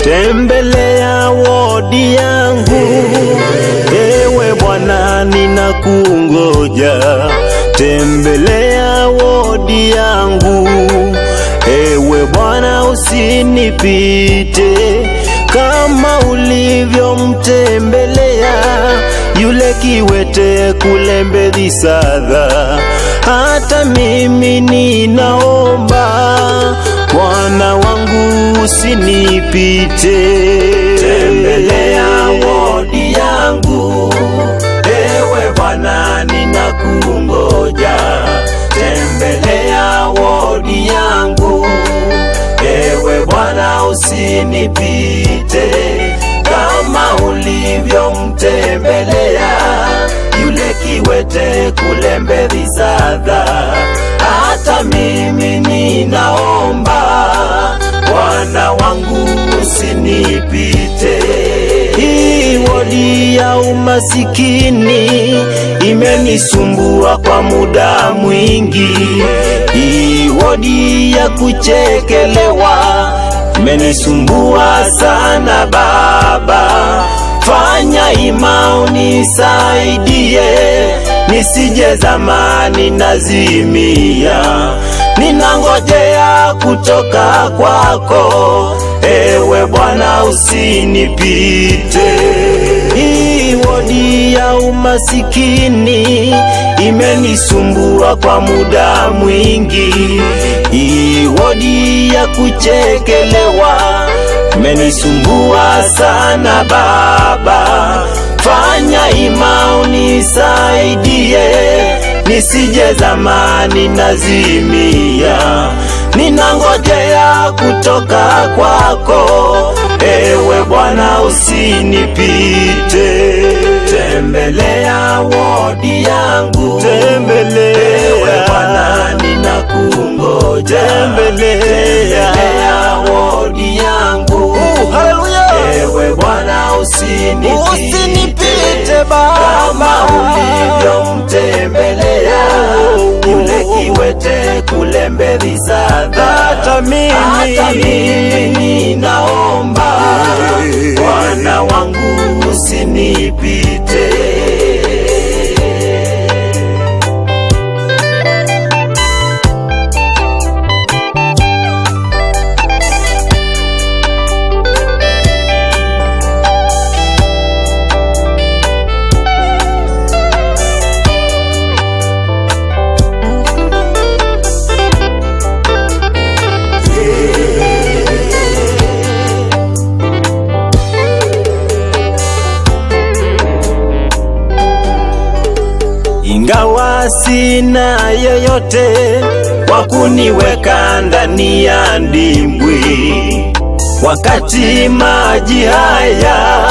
tembelea wodi yangu. Ewe Bwana, ninakungoja, tembelea wodi yangu. Ewe Bwana, usinipite kama ulivyomtembelea yule kiwete kule Mbedhisadha. Hata mimi ninaomba Bwana wangu usinipite, tembelea wodi yangu. Ewe Bwana, ninakungoja, tembelea wodi yangu. Ewe Bwana, usinipite kama ulivyomtembelea yule kiwete kule Mbedhisadha. Hata mimi ninaomba Bwana wangu usinipite. Hii wodi ya umasikini imenisumbua kwa muda mwingi. Hii wodi ya kuchekelewa imenisumbua sana Baba, fanya ima unisaidie, nisije zamani nazimia, ninangojea kutoka kwako, ewe Bwana usinipite. Hii wodi ya umasikini imenisumbua kwa muda mwingi. Hii wodi ya kuchekelewa imenisumbua sana Baba, fanya ima unisaidie, nisije zamani nazimia, ninangojea kutoka kwako, ewe Bwana usinipite. Tembelea wodi yangu, tembelea ewe Bwana, ninakungoja, tembelea, tembelea wodi yangu, haleluya ewe Bwana usinipite, usinipite baba kama ulivyomtembelea yule kiwete kule Mbedhisadha. Hata mimi. hata mimi ninaomba Bwana wangu usinipite. ingawa sina yoyote wa kuniweka ndani ya ndimbwi, wakati maji haya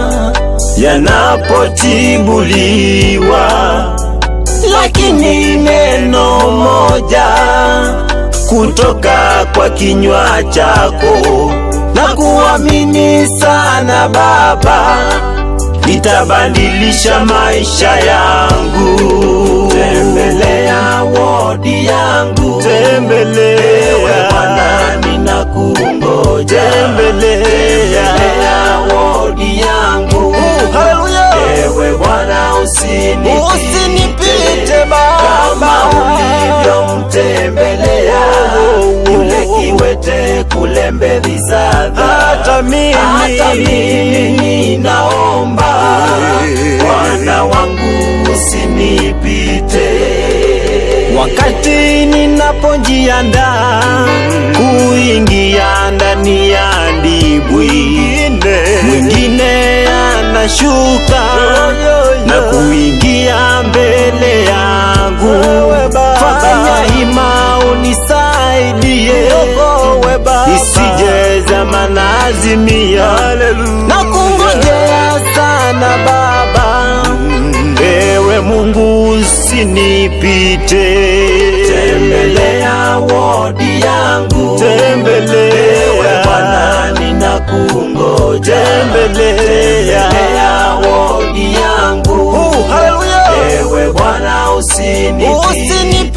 yanapotibuliwa, lakini neno moja kutoka kwa kinywa chako na kuamini sana Baba litabadilisha maisha yangu. Tembelea wodi yangu, tembelea Bwana, ninakungoja, tembelea wodi yangu, haleluya ewe Bwana usinipite, usinipite kama baba ulivyomtembelea yule kiwete kule Mbedhisadha. Hata mimi. hata mimi ninaomba Bwana wangu usinipite. Wakati ninapojiandaa kuingia ndani ya ndibwi, mwingine anashuka na kuingia mbele yangu. Wewe Baba. Fanya hima unisaidie, Wewe Baba. nisije zama nazimia na kungojea sana Baba, ewe Mungu usinipite. Tembelea wodi yangu, tembelea ewe Bwana, ninakungoja, tembelea wodi yangu, haleluya ewe Bwana usinipite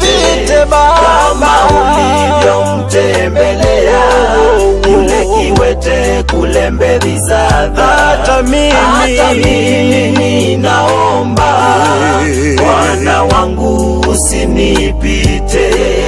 usinipite kama baba ulivyomtembelea yule kiwete kote kule mbele zadha hata mimi hata mimi ninaomba Bwana wangu usinipite